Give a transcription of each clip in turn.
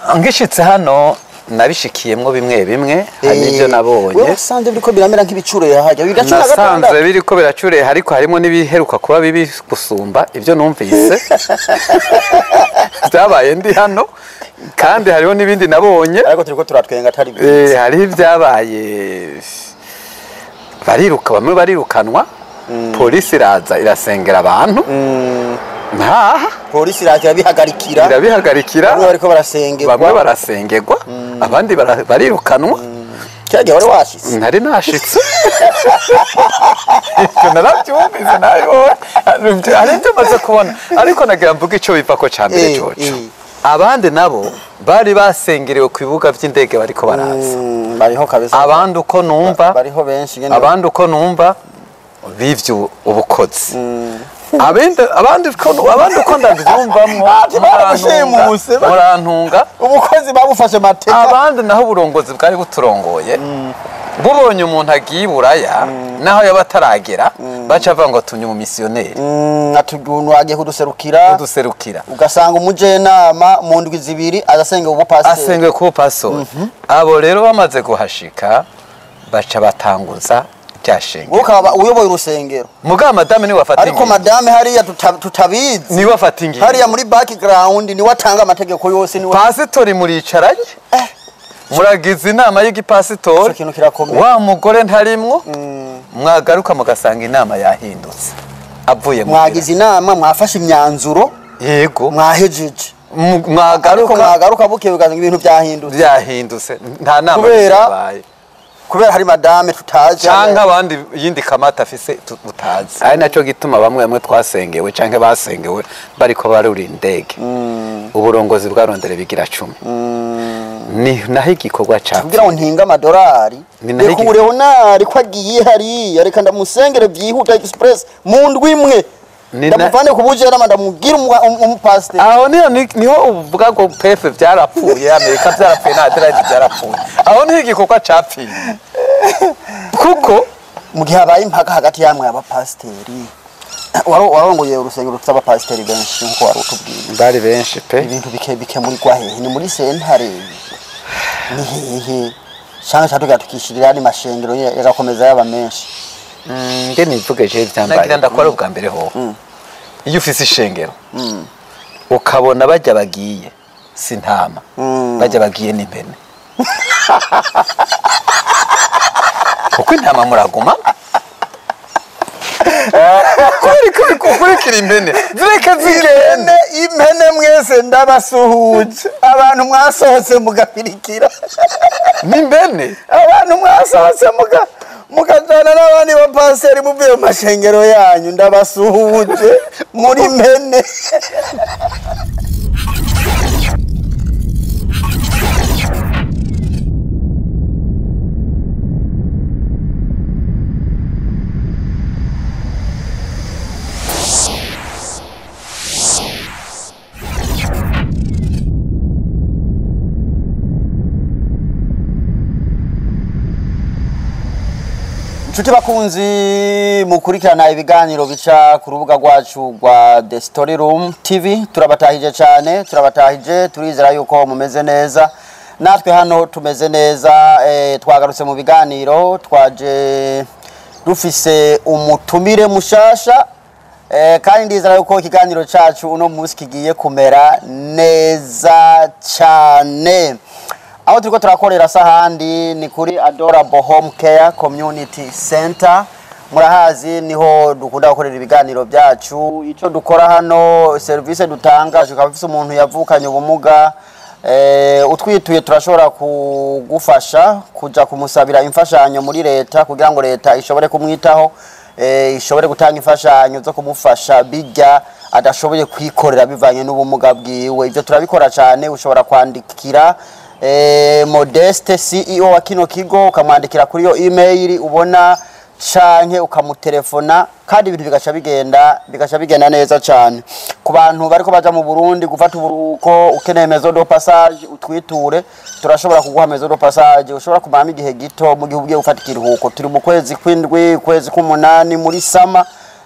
ngishitse hano nabishikiyemwo bimwe bimwe hari n'ibyo nabonye wewe usanze biriko biramera nk'ibicuro yahajya bigacura nasanze gatandatu biriko biracureye ariko harimo n'ibiheruka kuba bibi gusumba ibyo numvise byabaye ndi hano kandi hariho n'ibindi nabonye ariko turiko turatwenga atari Eh, byiza hariho ibyabaye bariruka bamwe barirukanwa polisi iraza irasengera abantu ntaha polisi iraza irabihagarikira irabihagarikira bamwe bariko barasengerwa bamwe barasengerwa abandi bara- barirukanwa kiriya gihe wari washitse ntari nashitse ibyo narabyumvise nabibonye hari ibyo maze kubona ariko nagira mvuga icyo biva ko cya mbere Eh, coco eh. abandi nabo bari basengerewe ku bibuga by'indege bariko baraza Mm, bariho kabisa abandi uko numva bariho benshi nyene abandi uko numva bivye ubukozi abandi abandi uko abandi uko ndabyumvamwo Ati baramushimuse, ba- murantunga ubukozi babufashe mateka abandi naho uburongozi bwari buturongoye bubonye umuntu agiye i buraya naho yaba ataragera baca bavuga ngo tunye umumisiyoneri Mm, ati umuntu agiye kuduserukira uduserukira ugasanga umujenama mu ndwi zibiri azasenga ubupasiteri asengwe ku pasori abo rero bamaze guhashika baca batanguza rya wowe shengero ukaba uyoboye urusengero mugabo madame niwe afata ariko ingingo madame hariya tuta- tutabizi niwe afata ingingo hariya muri background niwe atanga amategeko yose niwe pasitori muricaranye muragize inama Ico y'igipasitori kintu kirakomeye. wa mugore ntarimwo mwagaruka mugasanga inama yahindutse avuye mu mwagize inama mwafashe imyanzuro biro. yego mwahejeje Mu- ariko mwagaruka mwagaruka bukeye ugasanga ibintu byahindutse byahindutse nta nama Kubera- yabaye kubera hari madame tutazi canke abandi yindi kamata afise tu- utazi ari naco gituma bamwe bamwe twasengewe canke basengewe bariko barura indege uburongozi bwarondere bigira cumi ni naho igikorwa kugira ngo capfuye ntinge amadolari Ni naho reka igi- uburehonari ko agiye hariya reka ndamusengere byihuta express mu ndwi imwe Ni na- ndamuvane ku bujenama ndamubwire umu- umu- umupasiteri aho niho ni- niho uvuga ngo pefe byarapfuye amerika byarapfuye na aderayidi byarapfuye aho niho igikorwa capfiye kuko mu gihe habaye impaka hagati yamwe y'abapasiteri waro- warongoye urusengero rufite abapasiteri benshi nk'uko wari utubwiye bari benshi pe ibintu bike bikemurirwa hehe ni muri sentare ni hehe cyangwa cyangwa tugira tukishirira andi mashengero ye- yagakomeza yaba menshi nge nivuge je vyambaye nagira ndakora ubwa mbere ho iyo ufise ishengero ukabona bajya bagiye si ntama bajya bagiye n'impene kuko intama muraguma kubera ko ukurikira impene zireke zigende impene impene mwese ndabasuhuje abantu mwasohotse mugapirikira n'impene abantu mwasohotse muga mukajana n'abandi bapasiteri muvuye mu mashengero yanyu ndabasuhuje muri mpene inshuti bakunzi mukurikirana ibiganiro bica ku rubuga rwacu rwa the story room tv turabatahije cyane turabatahije turizera yuko mumeze neza natwe hano tumeze neza eh, twagarutse mu biganiro twaje dufise umutumire mushasha eh, kandi ndizera yuko ikiganiro cyacu uno munsi kigiye kumera neza cyane aho turiko turakorera sahandi ni kuri adorable home care community center murahazi niho dukunda gukorera ibiganiro byacu icyo dukora hano serivisi dutanga tukaba bifise umuntu yavukanye ubumuga eh, utwituye turashobora kugufasha kuja kumusabira imfashanyo muri leta kugira ngo leta ishobore kumwitaho eh, ishobore gutanga imfashanyo zo kumufasha bijya adashoboye kwikorera bivanye n'ubumuga bwiwe ibyo turabikora cyane ushobora kwandikira eh, modeste ceo wa kino kigo ukamwandikira kuri iyo email ubona canke ukamutelefona kandi ibintu bigaca bigenda bigaca bigenda neza cyane ku bantu bariko baja mu Burundi gufata uburuhuko ukeneye maison de passage utwiture turashobora kuguha maison de passage ushobora kumaramo igihe gito mu gihe ugiye gufata ikiruhuko turi mu kwezi kw'indwi kwezi k'umunani muri sama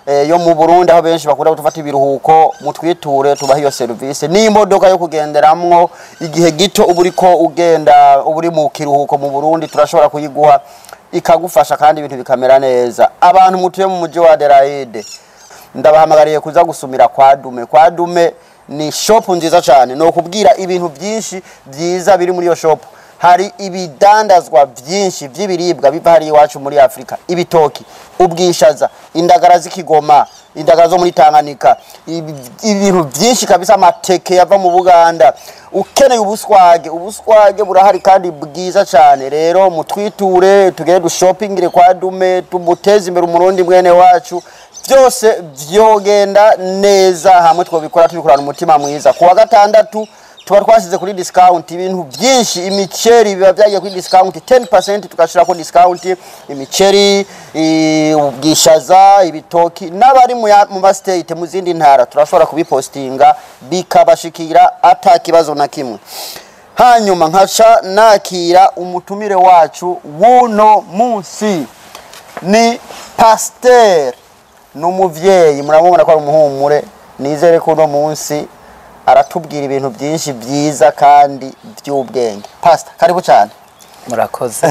eh, yo mu Burundi aho benshi bakunda gufata ibiruhuko mutwiture tubaha iyo service n'imodoka yo kugenderamwo igihe gito uba uriko ugenda uba uri mu kiruhuko mu Burundi turashobora kuyiguha ikagufasha kandi ibintu bikamera neza abantu mutuye mu mujyi wa Adelaide ndabahamagariye kuza gusumira kwa Dume kwa Dume ni shop nziza cyane no kubwira ibintu byinshi byiza biri muri iyo shop hari ibidandazwa byinshi by'ibiribwa biva hari iwacu muri Afrika ibitoki ubwishaza indagara z'ikigoma indagara zo muri Tanganyika ibi- ibintu byinshi kabisa amateke yava mu Buganda ukeneye ubuswage ubuswage burahari kandi bwiza cyane rero mutwiture tugere dushopingire kwa Dume tumuteze imbere umurundi mwene wacu byose byogenda neza hamwe twabikora tubikorana umutima mwiza kuwa gatandatu tuba twashyize kuri discount ibintu byinshi imiceri biba byagiye kuri discount 10% tugashyira kuri discount imiceri i- ubwishaza ibitoki n'abari mu ya- mu mastate mu zindi ntara turashobora kubipostinga bikabashikira ata kibazo na kimwe hanyuma nkaca nakira umutumire wacu w'uno munsi ni pasiteri ni umubyeyi murabona ko ari umuhumure nizere ko uno munsi aratubwira ibintu byinshi byiza kandi by'ubwenge pasita karibu cyane murakoze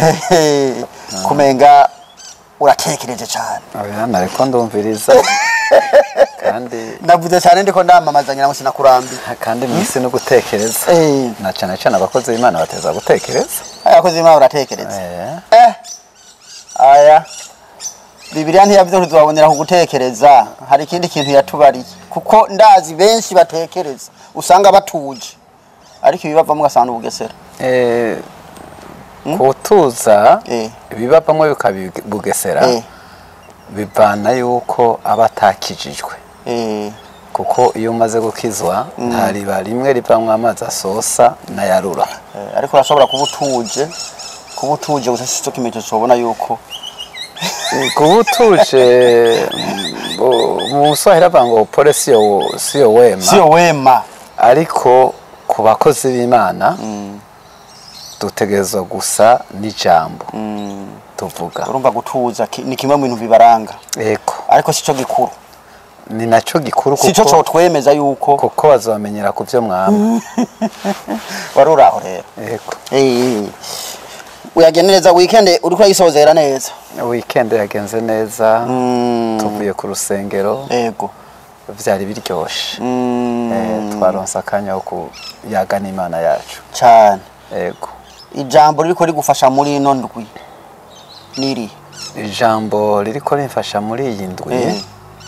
kumenga uratekereje cyane oya nariko ndumviriza kandi ndavuze cyane ndiko ndamamaza ngira ngo sinakurambiye kandi mwisi no gutekereza Eh. na cyane cyane abakozi b'imana bateza gutekereza abakozi b'imana uratekereza Eh, eh aya bibiliya ntiyavuze ngo tuzabonera ku gutekereza hari ikindi kintu yatubariye kuko ndazi benshi batekereza usanga batuje ariko ibibavamo ugasanga ubugesera eh, kutuza Eh. ibibavamo bikabugesera Eh. bivana yuko aba atakijijwe Eh, kuko iyo umaze gukizwa nta riba rimwe rivamwo amazi asosa n'ayarura eh, ariko urashobora kuba utuje kuba utuje gusa si cyo kimenyetso ubona yuko kuba utuje mm, bu- mu buswahili avuga ngo pole siyo siyo wema siyo wema ariko ku bakozi b'imana dutegerezwa gusa n'ijambo tuvuga urumva gutuza ki- ni kimwe mu bintu bibaranga eko ariko si cyo gikuru ni nacyo gikuru si cyo kuko cyotwemeza yuko kuko bazamenyera ku byo mwamba wari uri aho rero eko Eh, uyagenda neza weekend uriko urayisozera neza weekend yagenze neza Mm, tuvuye ku rusengero ego byari biryoshe Mm, Eh, twaronse akanya ko kuyaga n'imana yacu cyane ego ijambo ririko rigufasha muri ino ndwi niri ijambo ririko rimfasha muri iyi ndwi Eh.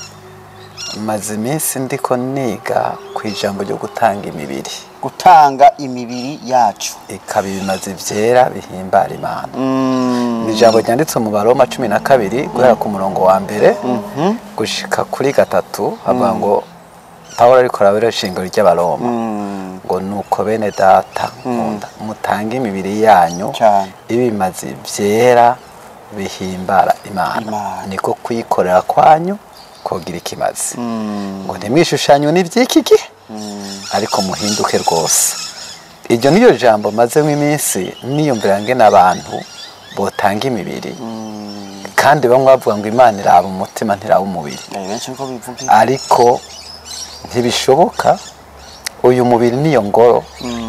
maze iminsi ndiko niga ku ijambo ryo gutanga imibiri gutanga imibiri yacu ikaba ibimazi byera bihimbara imana Mm, ni ijambo ryanditse mu baroma cumi na kabiri guhera ku murongo wa mbere gushika kuri gatatu havuga ngo pawulo ariko arabera ishingiro ry'abaroma mm, ngo nuko bene data nkunda mutange imibiri yanyu Cyane. ibimazi byera bihimbara imana Imana. niko kuyikorera kwanyu kogira ikimazi mm, ngo ntimwishushanywe n'iby'iki gihe ariko muhinduke rwose iryo niyo jambo mazemo iminsi niyumvira ngene abantu botanga imibiri kandi bamwe bavuga ngo imana iraba umutima ntiraba umubiri eh, benshi niko bivuga ariko ntibishoboka uyu mubiri niyo ngoro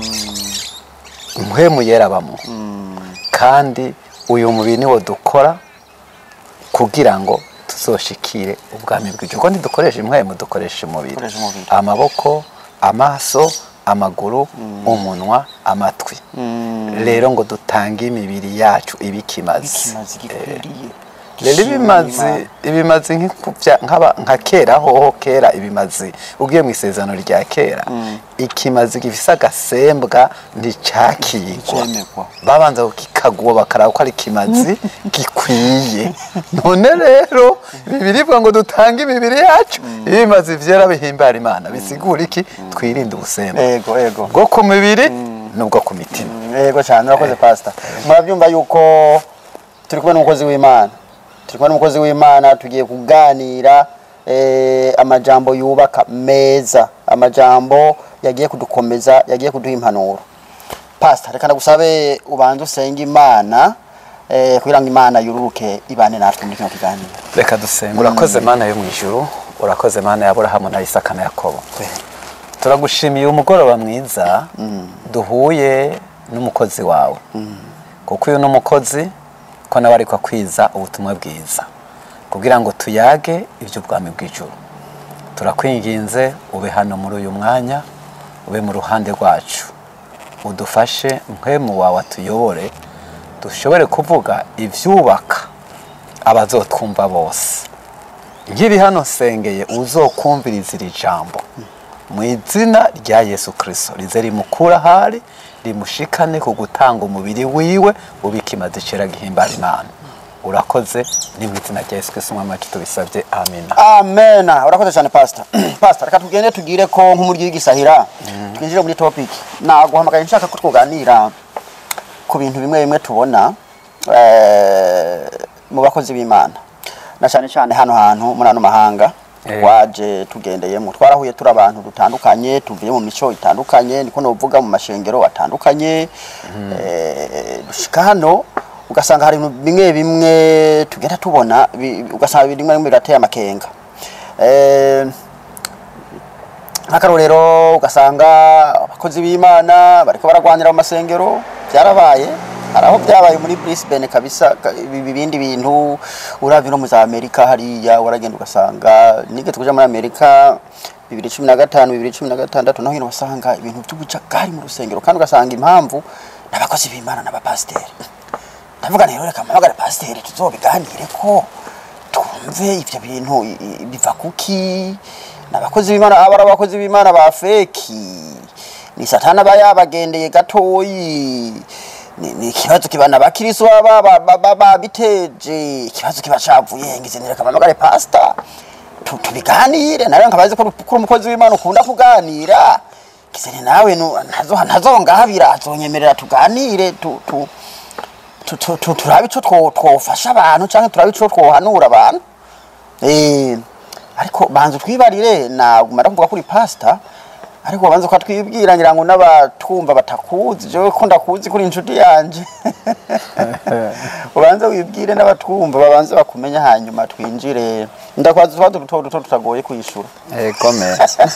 mpwemu yerabamo kandi uyu mubiri niwo dukora kugira ngo tuzoshikire ubwami bw'ijuru kuko ntidukoresha impwemu dukoresha umubiri Dukoresha umubiri. amaboko amaso amaguru umunwa amatwi rero ngo dutange imibiri yacu ibikimazi ikimazi gikwiriye rero gishimwa ibimazi n'Imana. ibimazi nk'ikubya- nk'aba- nka kera hoho kera ibimazi ugiye mu isezerano rya kera ikimazi gifise agasembwa nticakigwa Nticemerwa. babanza kukikaguwa bakaraba ko ari ikimazi gikwiye none rero bibiribwa ngo dutange imibiri yacu ibimazi vyera bihimbara imana bisigura iki twirinde ubusembwa ego ego bwo ku mibiri n'ubwo ku mitima yego cyane urakoze pasita murabyumva yuko turi kumwe n'umukozi w'imana turi kumwe n'umukozi w'imana tugiye kuganira eh, amajambo yubaka meza amajambo yagiye kudukomeza yagiye kuduha impanuro pasita reka ndagusabe ubanze usenge imana eh, kugira ngo imana yururuke ibane natwe muri kino kiganiro reka dusenga urakoze mana yo mu ijuru urakoze mana ya aburahamu na isaka na yakobo turagushimiye umugoroba mwiza duhuye n'umukozi wawe kuko uyu ni umukozi ko nawe ariko akwiza ubutumwa bwiza kugira ngo tuyage iby'ubwami bw'ijuru turakwinginze ube hano muri uyu mwanya ube mu ruhande rwacu udufashe mpwemu wawe atuyobore dushobore kuvuga ibyubaka abazotwumva bose nkiri hano nsengeye uzokumviriza iri jambo mu izina rya yesu kirisito rize rimukura ahari rimushikane ku gutanga umubiri wiwe ubikimaze icera gihimbara imana urakoze ni mu izina rya yesu kirisito umwami wacu tubisabye amina amena urakoze cyane pastor pastor reka tugende tugire ko nk'umuryi w'igisahira twinjire muri topic naguhamagaye nshaka ko twoganira ku bintu bimwe bimwe tubona eh, mu bakozi b'imana na cyane cyane hano hantu muri ano mahanga Eh. waje tugendeyemo twarahuye turi abantu dutandukanye tuvuye mu mico itandukanye niko novuga mu mashengero atandukanye eh, dushika hano ugasanga hari ibintu bimwe bimwe tugenda bimwe bi- ugasanga bimwe bimwe birateye amakenga Eh, nk'akarorero ugasanga abakozi b'imana bariko baragwanira mu masengero byarabaye hari aho byabaye muri Brisbane kabisa ka- ibi- ibindi bintu uravye no mu za Amerika hariya waragenda ugasanga nigeze kuja muri Amerika bibiri cumi na gatanu bibiri cumi na gatandatu naho hino wasanga ibintu by'ubujagari mu rusengero kandi ugasanga impamvu n'abakozi b'imana n'abapasiteri ndavuga rero reka mpamagare pasiteri tuzobiganire ko twumve ibyo bintu i- i- biva kuki n'abakozi b'imana aba ari abakozi b'imana ba feki ni satana aba yabagendeye gatoyi ni ni ikibazo kibana abakiristo baba ba- ba- ba- babiteje ikibazo kiba cavuye ngize nireka mpamagare pasita tu- tubiganire nawe nkabazi ko uri ko uri umukozi w'imana ukunda kuganira ngize ni nawe nu- ntazo- ntazongabira azonyemerera tuganire tu- tu- tu- tu- tu- turabe ico two- twofasha abantu canke turabe ico twohanura abantu Eh, ariko banza twibarire nagumara kuvuga kuri pasita ariko banza ko twibwira ngira ngo n'abatwumva batakuzi jewe ko ndakuzi kuri inshuti yanje ubanze wibwire n'abatwumva babanze bakumenya hanyuma twinjire ndakwaza utwadu duto duto tutagoye kwishura ego me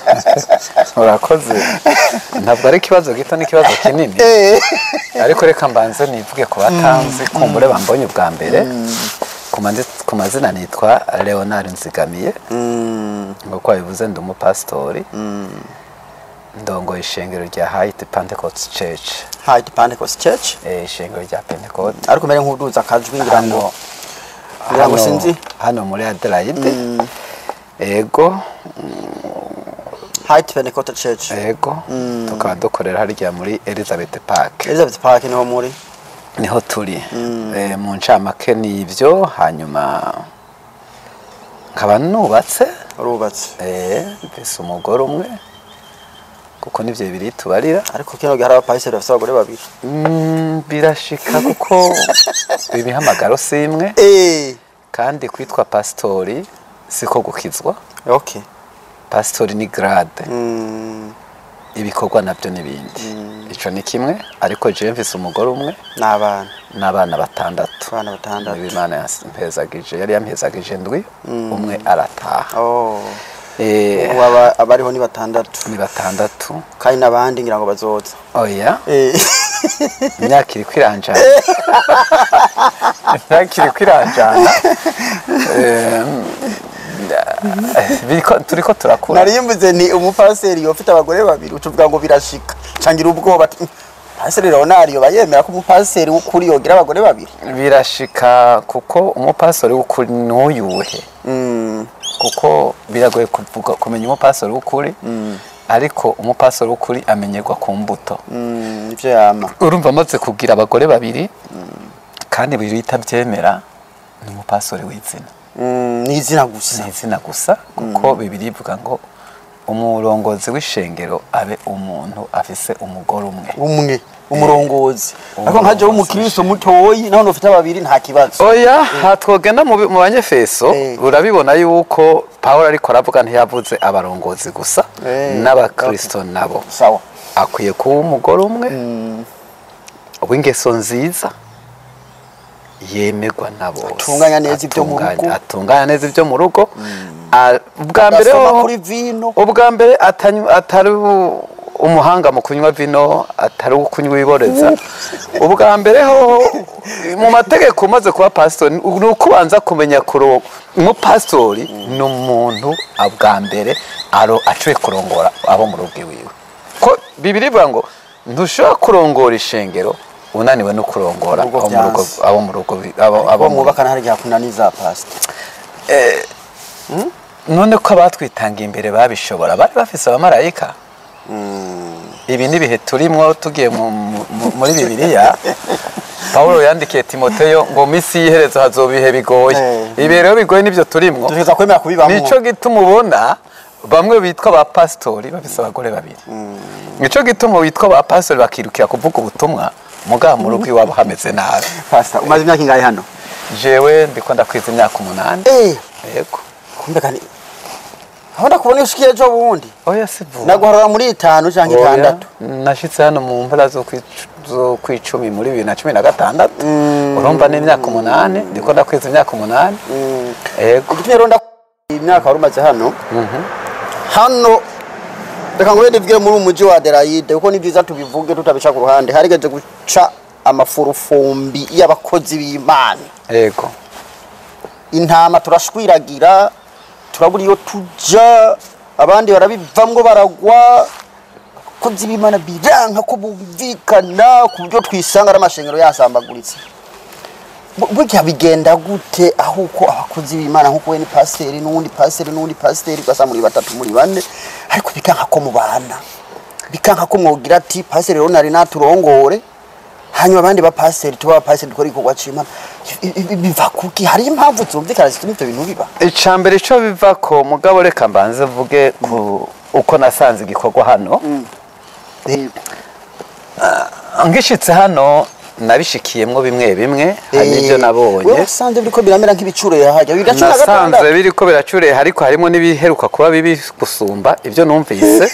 urakoze ntabwo ari ikibazo gito n'ikibazo kinini ariko reka mbanze nivuge ku batanzi kumbure bambonye ubwa mbere ku mazi- ku mazina nitwa leonard nzigamiye nk'uko wabivuze ndi umupasitori ndongoye ishengero rya hayiti pentecost church High Pentecost Church eh, ishengero rya pentecost ariko mbere nk'uduza akajwi ngira ngo hano ngira ngo hano- sinzi hano muri adelaide ego High Pentecost Church ego tukaba dukorera harya muri elizabeth park Elizabeth Park niho muri niho turi Eh, mu ncamake ni ibyo hanyuma nkaba nubatse urubatse eh, mfise umugore umwe kuko nivyo bibiri tubarira ariko kino gihe hari abapayiseri bafite abagore babiri Mm, birashika kuko imihamagaro si imwe eh kandi kwitwa pasitori siko gukizwa okay pasitori ni grade mm, ibikorwa nabyo n'ibindi ico ni kimwe ariko jewe mfise umugore umwe n'abana n'abana batandatu abana batandatu niba imana yampezagije yari yampezagije ndwi umwe arataha oh Eh, ubu aba- abariho ni batandatu ni batandatu kandi n'abandi ngira ngo bazoza oya eh imyaka iri kwiranjana imyaka iri kwiranjana Em, eh, biriko- turiko turakura narimbuze ni umupaseri ufite abagore babiri ucuvuga ngo birashika cangira ubwoba ati, "Mm, paseri Leonard yoba yemera ko umupaseri w'ukuri yogira abagore babiri birashika kuko umupastori w'ukuri n'uyuhe mm, kuko biragoye kuvuga kumenya umupastori w'ukuri ariko umupastori w'ukuri amenyerwa ku mbuto mm, nivyo yama urumva amaze kugira abagore babiri kandi buri itabyemera ni umupastori w'izina mm, ni izina gusa ni izina gusa kuko bibiri ivuga ngo umurongozi w'ishengero abe umuntu afise umugore umwe umwe umurongozi ariko Umurongozi. nkaje w'umukristo mutoyi naho ufite babiri nta kibazo oya hatwogenda mu bi- mu banyefeso Eh. urabibona yuko pawulo ariko aravuga ntiyavuze abarongozi gusa Eh, n'abakristo nabo sawa akwiye kuba umugore umwe w'ingeso nziza yemerwa na bose Atunganya neza ibyo mu Atunganya- rugo. atunganya neza ibyo mu rugo Ah, ubwa mbere Agasoma ho- kuri vino. ubwa mbere atanywa- atari u- umuhanga mu kunywa vino atari uwo kunywa iboreza ubwa mbere ho mu mategeko umaze kuba pasitori ni uko ubanza kumenya kuro umupasitori ni umuntu ah, bwa mbere aro acuye kurongora abo mu rugo iwiwe ko bibiri bivuga ngo ntushobora kurongora ishengero unaniwe no kurongora Urugo abo mu rugo byanze. abo mu rugo bi- abo abo abo mu mwubakana hari igihe kunaniza pasita none ko abatwitangiye imbere babishobora bari bafise abamarayika ibi ni ibihe turimwo tugiye mu- mu- mu- muri bibiliya pawulo yandikiye timoteyo ngo minsi y'iherezo hazoba ibihe bigoye Eh. ibihe rero bigoye nibyo turimwo dutegereza kwemera kubibamo nico gituma ubona bamwe bitwa ba pasitori bafise abagore babiri nico gituma bitwa ba pasitori bakirukira kuvuga ubutumwa mugabo mu rugo iwabo hameze nabi pasita umaze imyaka ingahe hano jewe ndiko ndakwiza imyaka umunani eh yego kumbe kandi aho ndakubona iyo ushikiye ejo bundi oya si vuba naguharura muri itanu cyangwa Oya, itandatu nashitse hano mu mpera zo kwic- zo kwicumi muri bibiri na cumi na gatandatu urumva ni imyaka umunani ndiko ndakwiza imyaka umunani yego igitumye rero ndaku- imyaka wari umaze hano hano reka ngo wenda bwire muri uyu mujyi wa Adelaide kuko ni byiza tubivuge tutabica ku ruhande harigeze guca amafurufumbi y'abakozi b'Imana yego intama turashwiragira turabura iyo tuja abandi barabivamwo baragwa abakozi b'Imana biranka ko bumvikana ku buryo twisanga ari amashengero yasambaguritse Bu- burya bigenda gute aho uko abakozi b'Imana nk'uko we ni pasiteri n'uwundi pasiteri n'uwundi pasiteri ugasa muri batatu muri bane ariko bikanka ko mubana bikanka ko mwogira ati pasiteri rero nari naturongore hanyuma abandi bapasiteri tuba abapasiteri dukora igikorwa c'Imana I- i- biva kuki hari impamvu zumvikana zituma ivyo bintu biba icambere ico biva ko mugabo reka mbanze mvuge ku uko nasanze igikorwa hano ngishitse hano nabishikiyemwo bimwe bimwe hari n'ivyo nabonye wewe wasanze biriko biramera nk'ibicuro yahajya bibiri na cumi na nasanze gatandatu biriko biracureye ariko harimo n'ibiheruka kuba bibi gusumba ibyo numvise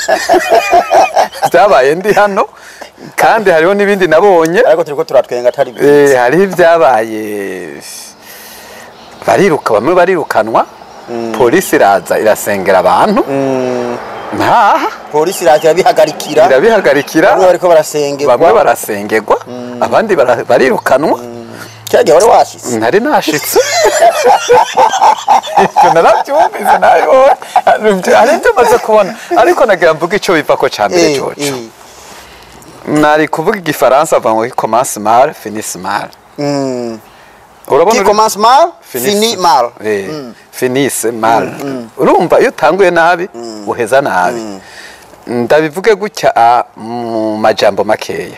byabaye ndi hano kandi hariho n'ibindi nabonye ariko turiko turatwenga atari Eh, byiza hariho ibyabaye bariruka bamwe barirukanwa polisi iraza irasengera abantu ntaha polisi iraza irabihagarikira irabihagarikira bamwe bariko barasengerwa bamwe barasengerwa abandi bara- barirukanwa kiriya gihe wari washitse ntari nashitse ibyo narabyumvise nabibonye hari ibyo maze kubona ariko nagira mvuga icyo biva ko cya mbere Eh, coco eh. nari kuvuga igifaransa avuga ngo commence mal finisse mal Mm. urabona qui uri- commence mal Finisse. fini mal Eh, finisse mal urumva iyo utanguye nabi uheza nabi ndabivuge gutya ah, mu majambo makeya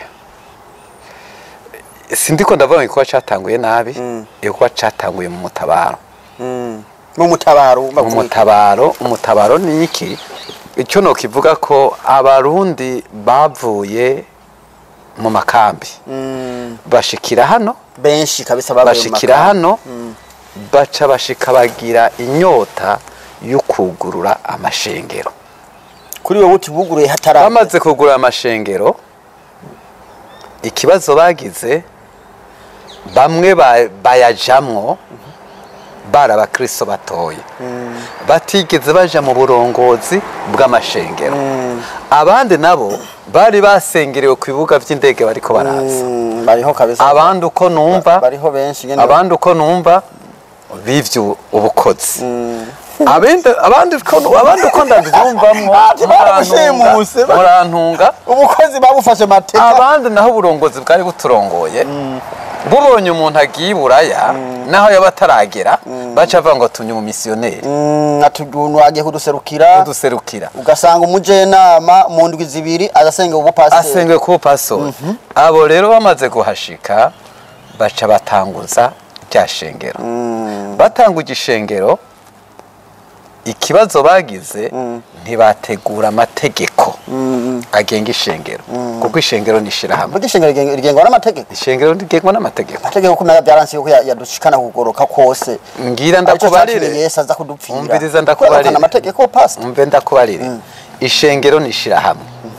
sindiko ndavuga ngo igikorwa cyatanguye nabi igikorwa cyatanguye mu mutabaro Mm. mu mutabaro mu bavuga. mutabaro umutabaro ni iki icyo nokivuga ko abarundi bavuye mu makambi Mm. bashikira hano benshi kabisa babaye mu bashikira makambi. hano baca bashika bagira inyota yo kugurura amashengero kuri wowe utibuguruye hatari bamaze kugurura amashengero ikibazo bagize bamwe ba- bayajamwo bari abakristo batoye batigeze baja mu burongozi bw'amashengero abandi nabo bari basengerewe ku bibuga by'indege bariko baraza Mm, bariho kabisa abandi uko numva bariho benshi nyene abandi uko numva bivye ubukozi abandi abandi uko abandi uko ndabyumvamwo Ati baragushimuse, ba- murantunga ubukozi babufashe mateka abandi naho uburongozi bwari buturongoye bubonye umuntu agiye iburaya naho yaba ataragera baca bavuga ngo tumye umumisiyoneri Mm, ati umuntu agiye kuduserukira uduserukira ugasanga umujenama mu ndwi zibiri azasenga ubupasiteri asengwe kuba pasori abo rero bamaze guhashika baca batanguza rya shengero batanguje ishengero ikibazo bagize ntibategura amategeko agenga ishengero kuko ishengero ni ishirahamwe burya ishengero rigen- rigengwa n'amategeko ishengero rigengwa n'amategeko amategeko kumenya byaransiye ko ya- yadushikana kugoroka kose ngira Arico ndakubarire catumye yesu aza kudupfira umviriza Kubera ndakubarire ko amategeko pastor umve ndakubarire ishengero ni ishirahamwe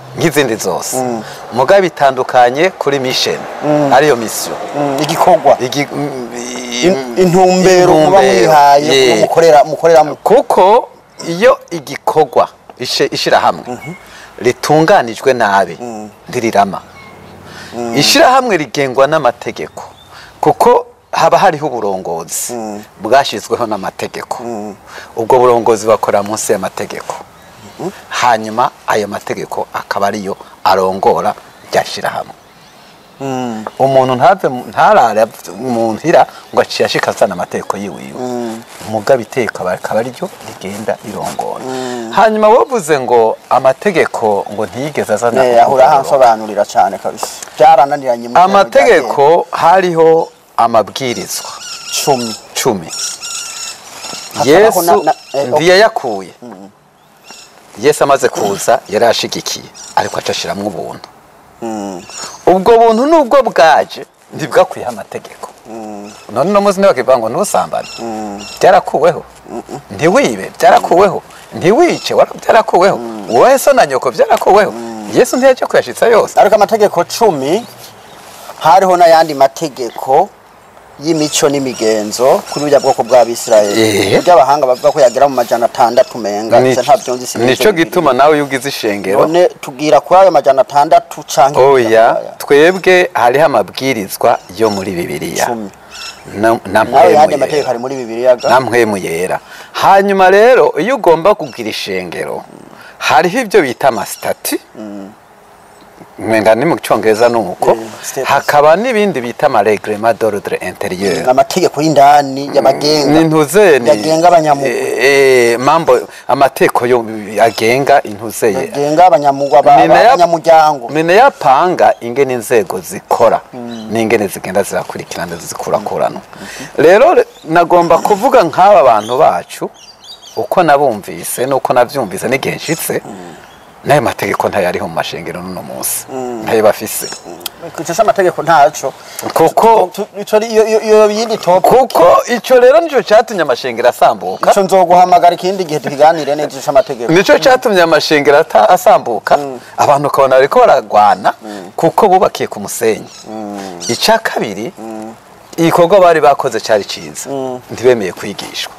nk'izindi zose mugabo bitandukanye kuri mission ariyo mission Mm, igikorwa Igi- mm, In- intumbero muba mwihaye yeah. mukorera mukoreramo kuko iyo igikorwa ishe- ishirahamwe ritunganijwe nabi ntirirama ishirahamwe rigengwa n'amategeko kuko haba hariho uburongozi bwashyizweho n'amategeko ubwo burongozi bakora munsi y'amategeko hanyuma ayo mategeko akaba ariyo arongora rya shirahamwe umuntu ntave mu- ntarare mu ntira ngo aciye ashika azana amategeko yiwiwe mugabo iteko aba- akaba ariryo rigenda rirongora hanyuma wavuze ngo amategeko ngo ntiyigeze azana Eh, ahura ukugororoka. hansobanurira cyane kabisa byarananiranye mu ijambo amategeko hariho amabwirizwa rya cumi cumi Hakabaho yesu na- na- eh, ntiyayakuye yesu amaze kuza yari ashigikiye ariko aca ashiramwo ubuntu ubwo buntu nubwo bwaje ntibwakwiye amategeko none uno munsi ntibakivuga ngo ntusambane byarakuweho ntiwibe byarakuweho ntiwice wara- byarakuweho wowe so na nyoko byarakuweho yesu ntiyaje kuyashitsa yose ariko amategeko cumi hariho n'ayandi mategeko y'imico n'imigenzo kuri burya bwoko bw'abisirayeli Eh. burya abahanga bavuga ko yagera mu majana atandatu menga Ni- ivyo nta vyumvise nico gituma nawe iyo ugize ishengero none tubwira kuri ayo majana atandatu canke oya twebwe hariho amabwirizwa yo muri bibiliya Cumi. Na- na nawe yandi mpwemu mategeko yera. ari muri bibiliya ga na mpwemu yera hanyuma rero iyo ugomba kugira ishengero hariho ibyo bita amasitati mwenga ni mu cyongereza ni uko Eh, status. hakaba n'ibindi bita amaregrema d'ordre interieur amategeko y'indani y'abagenga n'intuze ni yagenga abanyamugwa eh, eh, mambo amategeko yo agenga intuze ye yagenga abanyamugwa ba- Ni nayo- abanyamuryango ni nayo apanga ingene inzego zikora n'ingene zigenda zirakurikirana zikurakurana rero re- nagomba kuvuga nk'aba bantu bacu uko nabumvise n'uko nabyumvise n'igihe nshitse n'ayo mategeko ntayariho mu mashengero n'uno munsi ntayo bafise icyo amategeko ntaco kuko Tu- ico ari- iyo- iyo iyo yindi top kuko icyo rero nicyo cyatumye amashengero asambuka ico nzoguhamagara ikindi gihe tukiganire neza ico amategeko nicyo cyatumye amashengero ata- asambuka abantu ukabona bariko baragwana kuko bubakiye ku musenyi icya kabiri igikorwa bari bakoze cyari cyiza ntibemeye kwigishwa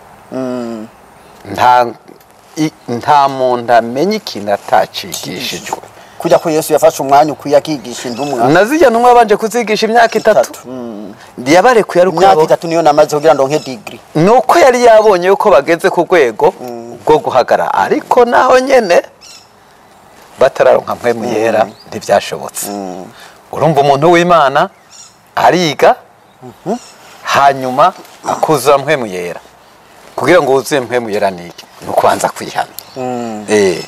nta i- nta muntu amenya ikintu atacigishijwe kujya ko yesu yafashe umwanya ukwiye akigisha indumwa nazijya ntumwe babanje kuzigisha imyaka itatu yabarekuye ari uko imyaka yabo- itatu niyo namaze kugira ngo nke digiri ni uko yari yabonye yuko bageze ku rwego rwo guhagarara ariko naho nyine batararonka mpwemu yera ntibyashobotse urumva umuntu w'imana ariga hanyuma akuzura mpwemu yera kugira ngo wuzuye mpwemu yera ni iki ni ukubanza kwihana Eh.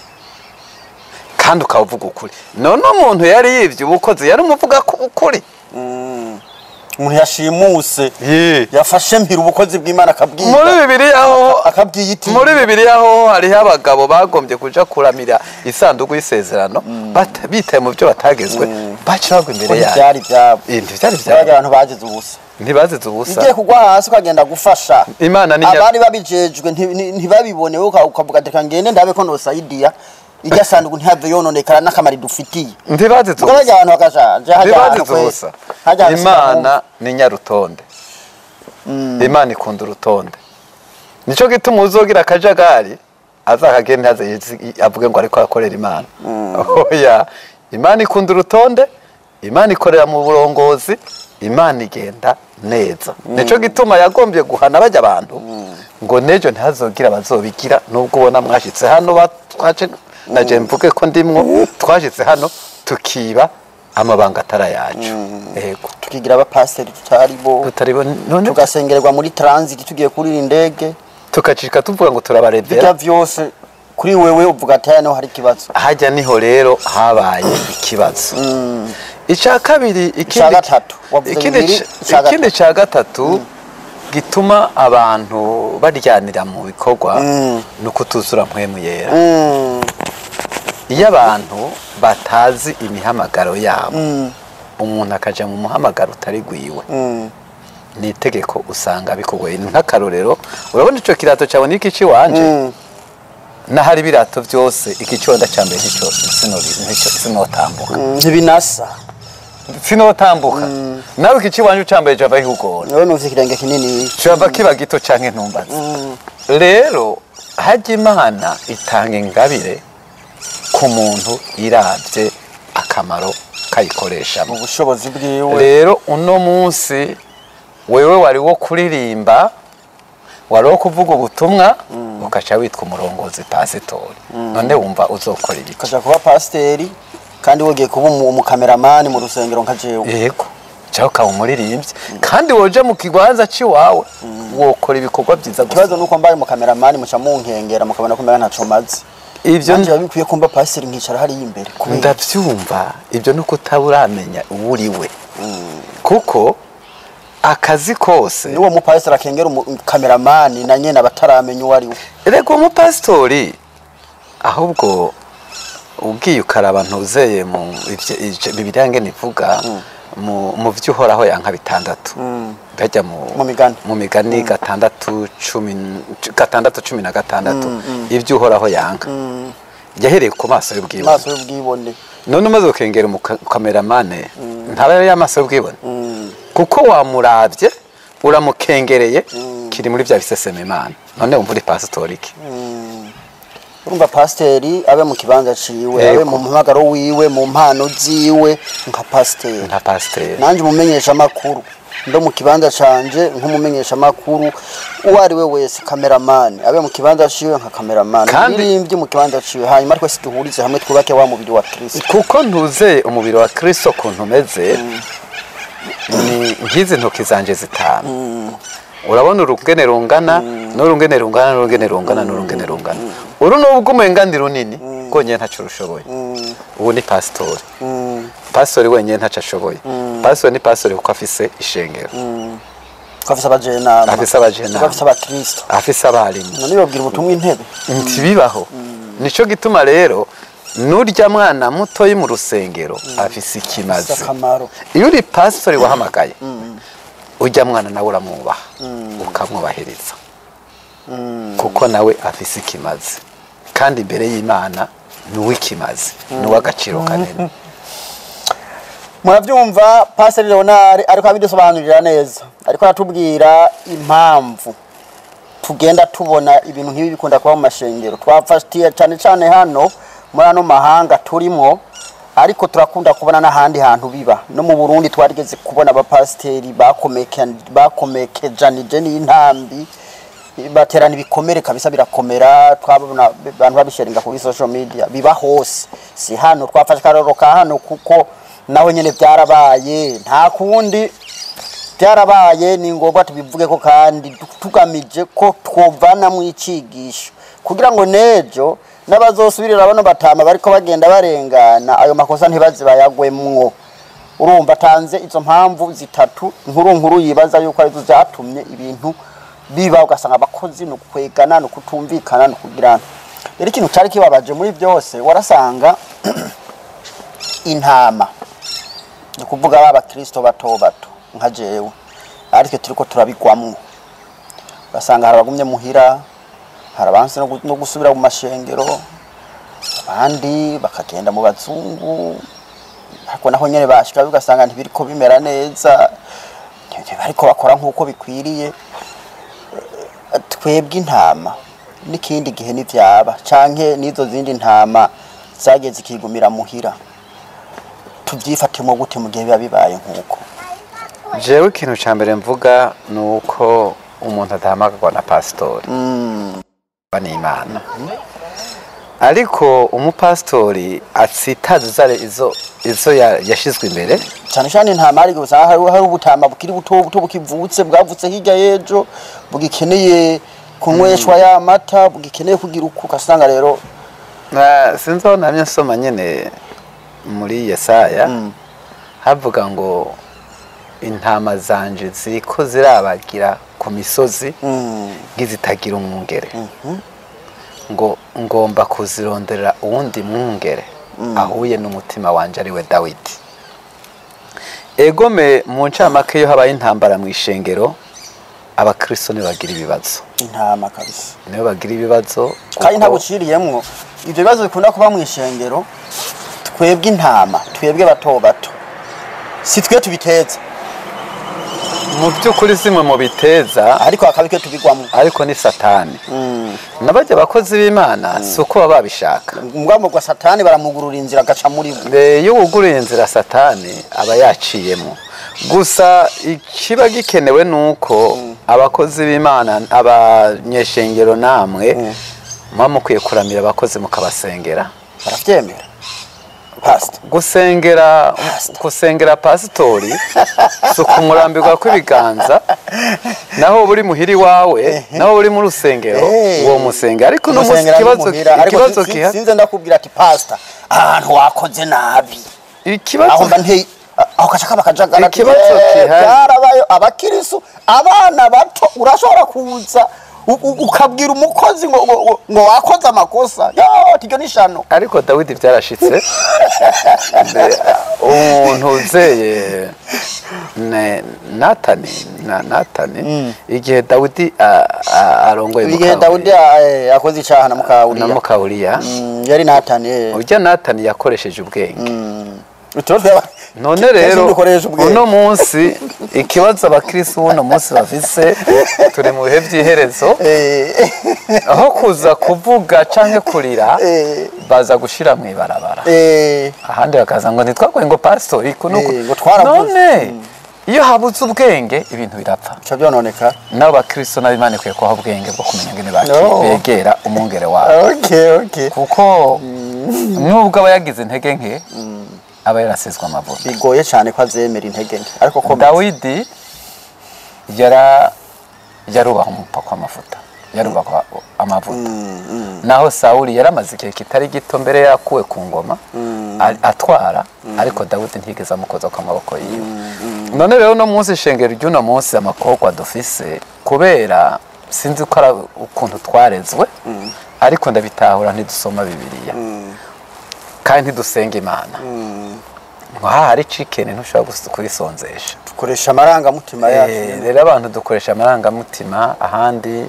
kandi ukaba uvuga ukuri none umuntu yari yibye ubukozi yari umuvuga ku ukuri umuntu yashimuse Ye. yafashe mpira ubukozi bw'imana akabwiga muri bibiri aho akabwiyitira muri bibiliya ho hariho abagabo bagombye kuja kuramira isanduku y'isezerano bata- bitaye mu byo batagezwe baca bagwa imbere yayo byari byabo Eh, ntivyari byabaga vyabo abantu bagize ubusa ntibazize ubusa igiye kugwa hasi ukagenda gufasha imana ni nya- abari babijejwe nti- nti- ntibabibone wowe uka- ukavuga ati reka ngende ndabe ko nosaidiya irya sanduku ntihave yononekara n'akamaro idufitiye ntibazize ubwo bajya ubusa abantu bakajaja hajya ahantu ntibazize kwe- ubusa hajya ahantu imana ni nyarutonde imana ikunda urutonde nico gituma uzogira akajagari azakagende ntaze yizi- avuge ngo ariko akorera imana oya imana ikunda urutonde imana ikorera mu burongozi imana igenda neza nico gituma yagombye guhana bajya abantu ngo nejo ntihazogira abazobigira nubwo ubona mwashitse hano ba- twaje naje mvuge ko ndimwo twashitse hano tukiba amabanga atari yacu yego tukigira abapasiteri tutari bo tutaribo none tugasengererwa muri transit tugiye kurira indege tukacika tuvuga ngo bijya turabarebera vyose kuri wewe uvuga ati hano hari ikibazo hajya niho rero habaye ikibazo icya kabiri Ica ikindi gatatu, wavuze ikindi bibiri, ca- ica gatatu. ikindi cya gatatu gituma abantu baryanira mu bikorwa ni ukutuzura mpwemu yera Mm, iyo abantu batazi imihamagaro yabo umuntu akaja mu muhamagaro utari gwiwe mm, ni itegeko usanga bikugoye ni nk'akarorero urabona icyo kirato cyawe n'iki cy'iwanje mm. n'ahari ibirato byose igiconda cya mbere nicyo sino- nicyo sinotambuka ntibinasa sinotambuka nawe igice iwanje cya mbere java ihugora wowe numvise ikirenge kinini caba kiba gito canke ntumbazi rero hajya imana itanga ingabire ku muntu iravye akamaro kayikoreshamo mu bushobozi bwiwe rero uno munsi wewe wari wo kuririmba wari wo kuvuga ubutumwa ukaca witwa umurongozi pasitori none wumva uzokora ibiki ukaja kuba pasiteri kandi wogiye kuba umu- umukameramani mu rusengero nka jewe yego cyangwa ukaba umuririmbyi kandi woja mu kibanza c'iwawe wokora ibikorwa byiza gusa ikibazo nuko mbaye umukameramani muca munkengera mukabona ko mbega ntaco mazi ivyo nanje biba bikwiye kumba pasiteri nkicara hariya imbere kubera ndabyumva ibyo ni uko utaba uramenya uwo uri we kuko akazi kose n'uwo mupasiteri akengera umukameramani na nyene abataramenya uwo ari we rego umupasitori ahubwo ubwiye ukaraba ntuzeye mu ivyo- ivyo bibiriya ngene ivuga mu mu vyo uhoraho yanka bitandatu bajya mu Mu migani. mu migani gatandatu cumi n- gatandatu cumi na gatandatu ibyo uhoraho yanka yahereye ku maso y'ubwibone amaso y'ubwibone none umaze gukengera umukameramane ntaba yari amaso y'ubwibone kuko wamuravye uramukengereye kiri muri bya bisesema imana none wumva uri pasitori iki urumva pasiteri abe mu kibanza ciwe Yego. abe mu mpamagaro wiwe mu mpano ziwe nka pasiteri nka pasiteri nanjye umumenyesha amakuru ndo mu kibanza canje nk'umumenyesha amakuru uwo ari we wese kameramani abe mu kibanza ciwe nka kameramani Kandi- umuririmbyi mu kibanza ciwe hanyuma twese duhurize hamwe twubake wa mubiri wa kristo kuko ntuzeye umubiri wa kristo ukuntu umeze ni nk'izi ntoki zanje zitanu urabona urungene rungana n'urungene rungana n'urungene rungana n'urungene rungana uru nubwo umenga ni runini rwonyine ntacyo rushoboye ubu ni pasitori pasitori wenyine ntacyo ashoboye pasitori ni pasitori kuko afise ishengero ko afise abajenama Afise abajenama. ko afise abakristo afise abarimu none babwira ubutumwa intebe ntibibaho nicyo gituma rero n'urya mwana mutoyi mu rusengero afise ikimazi afise akamaro iyo uri pasitori wahamagaye ujya mwana nawe uramwubaha ukamwubahiriza kuko nawe afise ikimazi kandi imbere y'imana ni uw'ikimazi ni uw'agaciro kanini murabyumva pasiteri leonard ariko abidusobanurira neza ariko aratubwira impamvu tugenda tubona ibintu nk'ibi bikunda kuba mu mashengero twafatiye cyane cyane hano muri ano mahanga turimo ariko turakunda kubona n'ahandi hantu biba no mu burundi twarigeze kubona abapasiteri bakomeke- bakomekejanije n'intambi baterana ibikomere kabisa birakomera twabona abantu babisharinga kuri social media biba hose si hano twafashe akarorero ka hano kuko naho nyene byarabaye nta kundi byarabaye ni ngombwa tubivuge ko kandi tugamije ko twovanamwo icigisho kugira ngo nejo n'abazosubirira bano batama bariko bagenda barengana ayo makosa ntibaze bayagwemwo urumva atanze izo mpamvu zitatu nkuru nkuru yibaza yuko arizo zatumye ibintu biba ugasanga abakozi ni ukwegana ni ukutumvikana ni ukugirana rero ikintu cyari kibabaje muri byose warasanga intama ni ukuvuga ba bakristo bato bato nka jewe aritwe turiko turabigwamwo ugasanga hari abagumye muhira hari abansi no gu- no gusubira mu mashengero abandi bakagenda mu bazungu ariko naho nyene bashika ugasanga ntibiriko bimera neza ariko bakora nk'uko bikwiriye Eh, twebwe intama n'ikindi gihe n'ivyaba canke n'izo zindi ntama zagiye zikigumira muhira tuvyifatemo gute mu gihe biba bibaye nk'uko jewe ikintu cya mbere mvuga ni uko umuntu adahamagarwa na pasitori ni imana ariko umupasitori atsitaza izo izo ya- yashizwe imbere cyane cyane intama ariko usanga hari hari ubutama bukiri buto buto bukivutse bwavutse hirya y'ejo bugikeneye kunyweshwa ya mata bugikeneye kugira uko ugasanga rero Na- sinzi aho namye nsoma nyine muri yesaya havuga ngo intama zanje ziriko zirabagira ku misozi mm, nk'izitagira umwungere ngo ngomba kuzironderera uwundi mwungere ahuye n'umutima wanje ari we dawidi egome mu ncamake iyo habaye intambara mu ishengero abakristo nibo bagira ibibazo intama kabisa nibo bagira ibibazo kandi kuko- ntaguciriyemwo ibyo bibazo bikunda kuba mu ishengero twebwe intama twebwe bato bato si twe tubiteza mu by'ukuri zimwe mu biteza ariko hakaba icyo tubigwamo ariko ni satani Mm. nabajya abakozi b'imana si uko baba babishaka ubwamo bwa satani baramugurura inzira agaca muri bo Mbe iyo wuguruye inzira satani aba yaciyemo gusa ikiba gikenewe ni uko abakozi b'imana abanyeshengero namwe muba mukwiye kuramira abakozi mukabasengera barabyemera pasita gusengera Pastor. gusengera pasitori si ukumurambirwa kw'ibiganza naho buri muhiri wawe naho uri mu rusengero Eh. uwo musenge ariko uno munsi Umusengera ikibazo n'umuhira, ariko ikibazo si- si- kiha sinze ndakubwira ati pasita ahantu wakoze nabi aho ikibazo mba nteye aho kaca kaba kajagara ati, Ikibazo "Eh, gihari." byarabayo abakirisu abana bato urashobora kuza u- u- ukabwira umukozi ngo ngo- ngo- ngo wakoze amakosa yo iryo ni shano ariko dawidi byarashitse Mbe, umuntu uzeye ne- natani na natani igihe dawidi a- a- arongoye igihe Muka- dawudi eh, akoze icyaha na na mukawuriya mukawuriya Mm, yari natani eh. urya natani yakoresheje ubwenge Utuba tweba- none Kenshi rero dukoresha ubwenge. uno munsi ikibazo abakirisi b'uno munsi bafise turi mu bihe by'iherezo Eh, aho kuza kuvuga canke kurira Eh. baza gushira mu ibarabara eh, ahandi bakaza ngo ntitwagoye ngo pasitori kunuku Eh, ngo twaravuze. none iyo habuze ubwenge ibintu birapfa bica byononeka nabo bakristo nabo imana ikwiye kubaha ubwenge bwo kumenya ingene baki- No. begera umwungere wabo okay okay kuko nubwo aba yagize intege nke aba yarasizwe amavuta bigoye cyane ko azemera intege nke ariko ko dawidi yara yarubaha umupaka w'amavuta yarubaha amavuta naho sawuli yaramaze igihe kitari gito mbere yakuwe ku ngoma a- atwara ariko dawidi ntigeze amukoza ku maboko yiwe none rero uno munsi ishengero ry'uno munsi amakobwa dufise kubera sinzi ko ari ukuntu twarezwe ariko ndabitahura ntidusoma bibiliya kandi ntidusenga imana nkaha hari cikeni ntushobora gus- kurisonzesha dukoresha amarangamutima Eh, yacu rero abantu dukoresha amarangamutima ahandi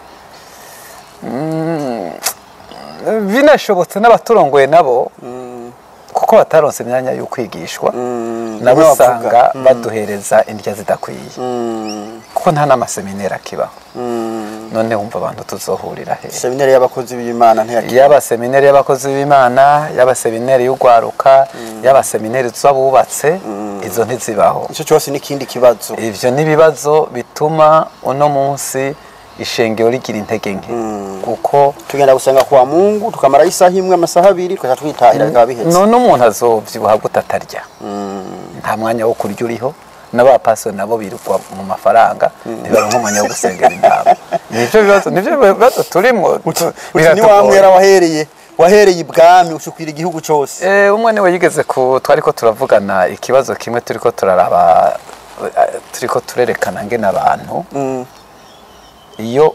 mm, binashobotse n'abaturongoye nabo kuko bataronse imyanya yo kwigishwa nabo bimwe usanga bavuga. baduhereza indya zidakwiye Mm, kuko nta n'amaseminari akibaho mm. none wumva abantu tuzohurira he seminari y'abakozi b'imana ntiyakira yaba seminari y'abakozi b'imana yaba seminari y'urwaruka yaba seminari z'abubatse izo ntizibaho icyo cyose n'ikindi kibazo ivyo n'ibibazo bituma uno munsi ishengero rigira intege nke kuko tugenda gusenga kwa mungu tukamarayo isaha imwe amasaha abiri tukaca twitahira bikaba bihetse none umuntu azovyibuha gute atarya nta mwanya wo kurya uriho n'abapastori nabo birirwa mu mafaranga ntibaronka umwanya wo gusengera intama nivyo bibazo nivyo bibazo turimwo tu- uti ni biratugoye. wa mwera wahereye wahereye ibwami ushukwira igihugu cyose Eh, umwe niwe yigeze ku twariko turavugana ikibazo kimwe turiko turaraba eh, turiko turerekana ngene abantu Mm, iyo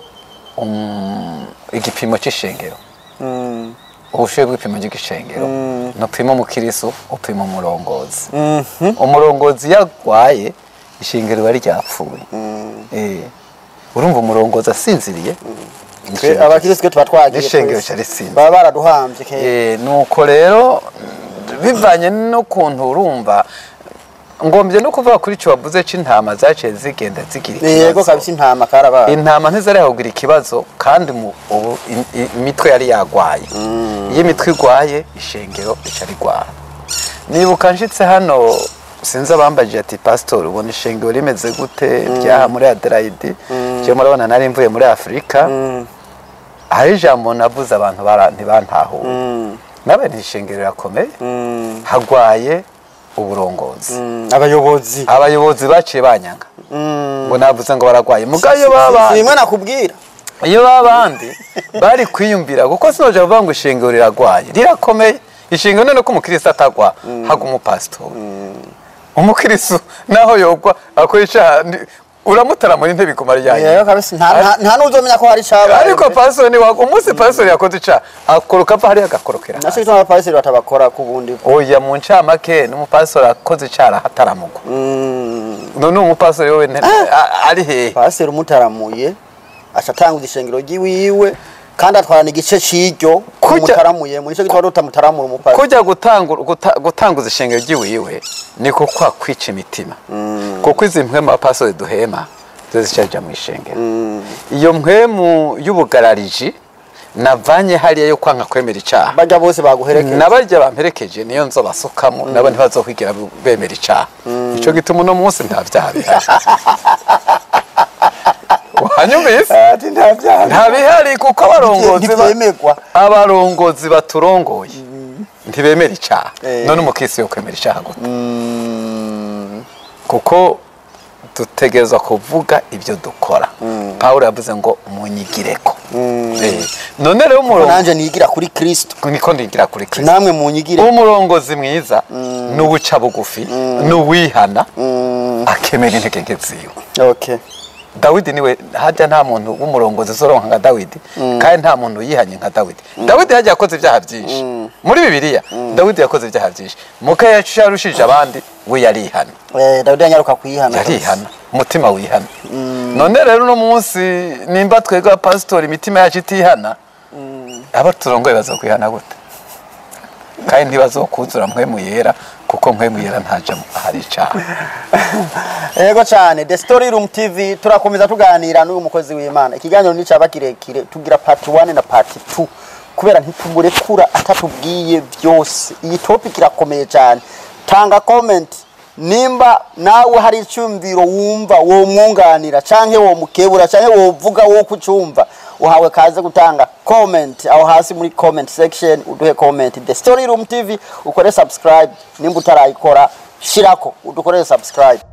um, igipimo c'ishengero mm, ubushuye bw'ipimo ry'igishengero nupima umukirisu upima umurongozi mhm, umurongozi iyo agwaye ishengero riba ryapfuye Eh, urumva umurongozi asinziriye twe ishengero- abakirisitu tuba twagiye n'ishengero twese. carisinze baba baraduhambye kera Eh, nuko rero bivanye n'ukuntu urumva ngombye no kuvuga kuri icyo wavuze c'intama zaciye zigenda zigira yego ikibazo kabisa intama karabaye intama ntizari kugira ikibazo kandi mu- ubu im- i- imitwe yari yagwaye iyo imitwe igwaye ishengero rica rigwara nibuka nshitse hano sinzi abambajije ati pasitori ubona ishengero rimeze gute ryaha muri aderayidi je murabona nari mvuye muri afurika hari ijambo navuze abantu bara- ntibantahuye Mm, nawe ni ishengero rirakomeye mm, hagwaye uburongozi mm, abayobozi abayobozi baciye banyanga Mm. ngo navuze ngo baragwaye muga iyo Si- baba si bimwe nakubwira iyo babandi bari kwiyumvira kuko sinoje kuvuga ngo ishengero riragwaye rirakomeye ishengero none ko umukristo atagwa haga umupasitori umukristo naho yogwa akora icaha ndi- uramutaramura intebe ikumara yego ryanyu kabisa nta nta- nta n'uzomenya ko hari icabaye ariko pastori ni wagwa umunsi pastori yakoze icaha akoroka ava hariya agakorokera naco hasi. gituma abapariseri batabakora ku bundi oya mu ncamake n'umupastori akoze icaha ataramugwa Mm, none umupasiteri wowe nte- a- ari hehe pasiteri umutaramuye aca atanguza ishengero ry'iwiwe kandi atwarana igice c'iryo Kujya- umutaramuye mu nico gituma tutamutaramura umupasiteri kujya gutangura- guta- gutanguza ishengero ry'iwiwe niko kwa kwica imitima kuko izi mpwemu abapasiteri duhema zo zicaja mu ishengero iyo mpwemu y'ubugarariji navanye hariya yo kwanga kwemera icyaha barya bose baguherekeje n'abarya bamperekeje niyo nzo basukamo nabo ntibazokwigira bemera icyaha icyo gituma uno munsi nta byaha bihari wanyumvise ati nta byaha nta bihari kuko abarongozi ba- ntibyemerwa abarongozi baturongoye ntibemera icyaha Eh. none umukisi yo kwemera icyaha gute kuko dutegerezwa kuvuga ibyo dukora pawulo yavuze ngo munyigireko Eh, none rero umurongo nanje nigira kuri kristo niko ndigira kuri kristo namwe munyigire umurongozi mwiza ni uwuca bugufi ni uwihana akemera intege nke ziwe okay dawidi niwe hajya nta muntu w'umurongozi uzoronka nka dawidi kandi nta muntu yihanye nka dawidi dawidi hajya yakoze ibyaha byinshi muri bibiliya dawidi yakoze ibyaha byinshi muka yarushije abandi we yarihana eh dawidi yanyaruka kuyihana yarihana umutima wihana none rero uno munsi nimba twebwe abapasitori imitima yacu itihana abo turongoye bazokwihana gute kandi ntibazokuzura mpwemu yera kuko mpwemu yera ntaja ahari icaha Ego cyane The Story Room TV turakomeza tuganira n'uyu mukozi w'Imana. Ikiganiro ni cyaba kirekire tugira part 1 na part 2 kubera ntitumurekura atatubwiye byose. Iyi topic irakomeye cyane. Tanga comment nimba nawe hari icyumviro wumva wo mwunganira canke wo mukebura canke wo vuga wo kucumva uhawe kaze gutanga comment aho hasi muri comment section uduhe comment The Story Room TV ukore subscribe nimba utarayikora shirako udukorere subscribe